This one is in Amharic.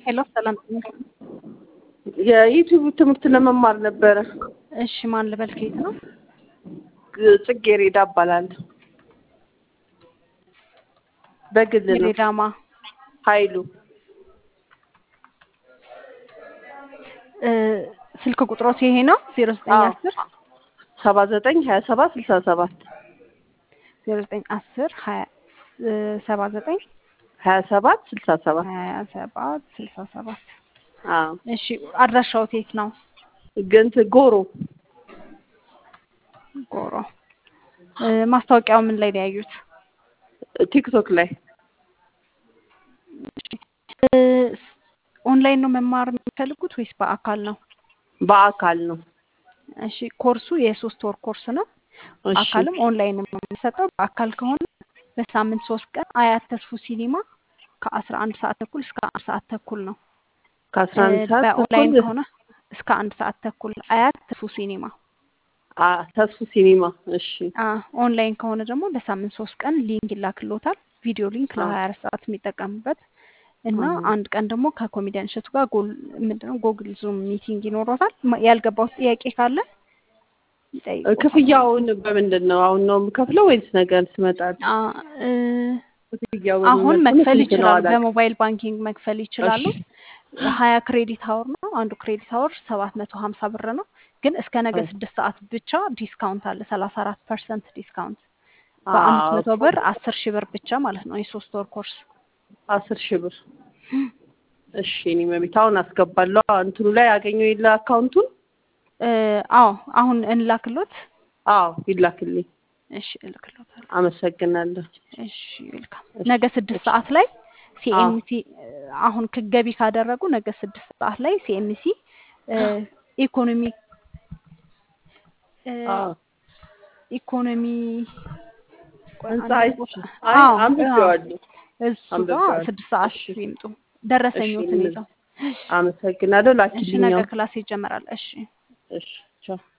ሄሎ ሰላም የዩቲዩብ ትምህርት ለመማር ነበረ። እሺ ማን ልበል ከየት ነው ጽጌሬዳ እባላለሁ። በግል ነው። የሬዳማ ኃይሉ እ ስልክ ቁጥሮት ይሄ ነው ዜሮ ዘጠኝ አስር ሰባ ዘጠኝ ሀያ ሰባት ስልሳ ሰባት ዜሮ ዘጠኝ አስር ሀያ እ ሰባ ዘጠኝ ሀያ ሰባት ስልሳ ሰባት ሀያ ሰባት ስልሳ ሰባት አዎ እሺ አድራሻዎት የት ነው ግንት ጎሮ ጎሮ እ ማስታወቂያው ምን ላይ ነው ያዩት ቲክቶክ ላይ እ ኦንላይን ነው መማር የሚፈልጉት ወይስ በአካል ነው በአካል ነው። እሺ ኮርሱ የሶስት ወር ኮርስ ነው እሺ አካልም ኦንላይንም ነው የሚሰጠው በአካል ከሆነ በሳምንት ሶስት ቀን አያት ተስፉ ሲኒማ ከአስራ አንድ ሰዓት ተኩል እስከ አንድ ሰዓት ተኩል ነው ከአስራ አንድ እ ሰዓት በኦንላይን ተኩል ከሆነ እስከ አንድ ሰዓት ተኩል አያት ተስፉ ሲኒማ አ ተስፉ ሲኒማ። እሺ አ ኦንላይን ከሆነ ደግሞ በሳምንት ሶስት ቀን ሊንክ ይላክሎታል ቪዲዮ ሊንክ አ ለሀያ አራት ሰዓት የሚጠቀምበት እና አ አንድ ቀን ደግሞ ከኮሜዲያን እሸቱ ጋር ጎል ምንድነው ጎግል ዙም ሚቲንግ ይኖረታል። ማ- ያልገባው ጥያቄ ካለ ይጠይቁታል። ክፍያውን በምንድን ነው? አሁን ነው የምከፍለው ወይስ ነገር ስመጣ? አ እ ክፍያው አሁን በምን መክፈል ስንት ነው ይችላሉ። አላውቅም። በሞባይል ባንኪንግ መክፈል ይችላሉ። እሺ ሀያ ክሬዲት አወር ነው። አንዱ ክሬዲት አወር ሰባት መቶ ሀምሳ ብር ነው። ግን እስከ ነገ አይ ስድስት ሰዓት ብቻ ዲስካውንት አለ። ሰላሳ አራት ፐርሰንት ዲስካውንት በአምስት አዎ መቶ ብር አስር ሺህ ብር ብቻ ማለት ነው። የሶስት ወር ኮርስ አስር ሺህ ብር እሺ። እኔ መቤት አሁን አስገባለሁ። እንትኑ ላይ ያገኘው የለ አካውንቱን? እ አዎ አሁን እንላክሎት። አዎ ይላክልኝ። እሺ እልክሎታለሁ። አመሰግናለሁ። እሺ ዌልካም። እሺ ነገ ስድስት እሺ ሰዓት ላይ አዎ ሲኤምሲ አሁን ክገቢ ካደረጉ ነገ ስድስት ሰዓት ላይ ሲኤምሲ ኢኮኖሚ እ አዎ ኢኮኖሚ ቆይ ህንጻ አንድ አይቼ ቦታ አይ አዎ አዎ አንብቤዋለሁ እሱ ጋር አንብቤዋለሁ። ስድስት ሰዓት እሺ ይምጡ። እሺ ደረሰኞትን ምን ይዘው። አመሰግናለሁ። እሺ ነገ ላኪልኛው። ክላስ ይጀመራል። እሺ እሺ ቻው።